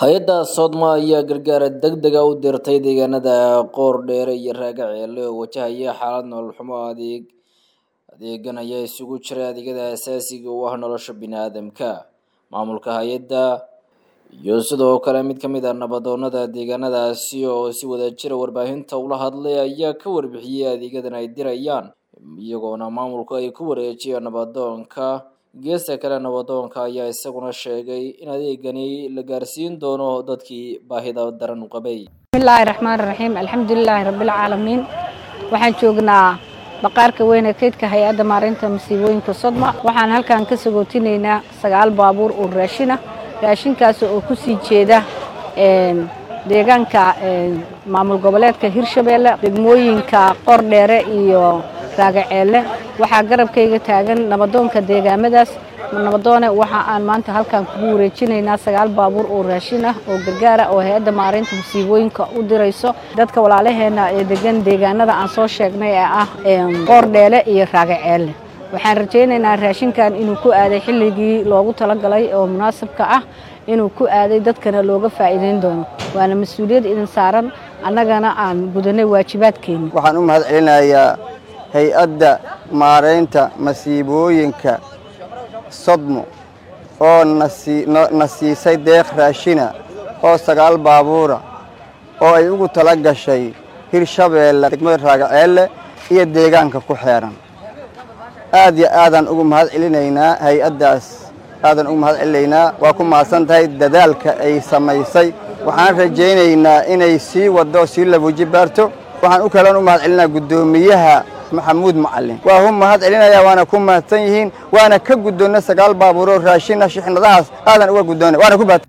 hay-adda soodma ayaa gargaara degdega u dirtay deegaanada qoor dheere iyo raaga ceele oo wajahaya xaalad nolol xumo adeeg adeegan ayaa isugu jiray adeegyada asaasiga u ah nolosha bini-aadamka maamulka hay-adda iyo sidoo kale mid ka mid a nabadoonada deegaanadaasi oo si wadajira warbaahinta ula hadlay ayaa ka warbixiyey adeegyadan ay dirayaan iyagoona maamulku ay ku wareejiyeen nabadoonka geesta kale nabadoonka ayaa isaguna sheegay in adeegani la gaarsiin doono dadkii baahida daran u qabay bismillaahi raxmaani raxiim alxamdulilaahi rabbilcaalamiin waxaan joognaa baqaarka weyne kaydka hay-adda maareynta masiibooyinka sodma waxaan halkan ka sagootinaynaa sagaal baabuur oo raashina raashinkaas oo ku sii jeeda deegaanka maamul goboleedka hirshabeelle degmooyinka qordheere iyo raagaceelle waxaa garabkayga taagan nabadoonka deegaamadaas nabadoone waxa aan maanta halkan kugu wareejinaynaa sagaal baabuur oo raashin ah oo gargaara oo hay-adda maareynta masiibooyinka u dirayso dadka walaalaheena ee degan deegaanada aan soo sheegnay ee ah qoordheele iyo raagaceelle waxaan rajaynaynaa raashinkan inuu ku aaday xilligii loogu talagalay oo munaasabka ah inuu ku aaday dadkana looga faa'iidayn doono waana mas-uuliyad idin saaran annagana aan gudanay waajibaadkeeni waxaan u mahad celinayaa hay-adda maaraynta masiibooyinka sodmo oo na siisay deeq raashina oo sagaal baabuura oo ay ugu tala gashay hirshabeelle degmada raagaceelle iyo deegaanka ku xeeran aad iyo aadaan ugu mahad celinaynaa hay-addaas aadaan ugu mahad celinaynaa waa ku mahadsan tahay dadaalka ay samaysay waxaan rajaynaynaa inay sii waddo sii labuji baarto waxaan u kaloon u mahad celinaa guddoomiyaha maxamuud macalin waa hu mahad celinayaa waana ku mahadsan yihiin waana ka guddoonna sagaal baabuuroo raashina shixnadahaas aadan uga guddoona waana ku mahad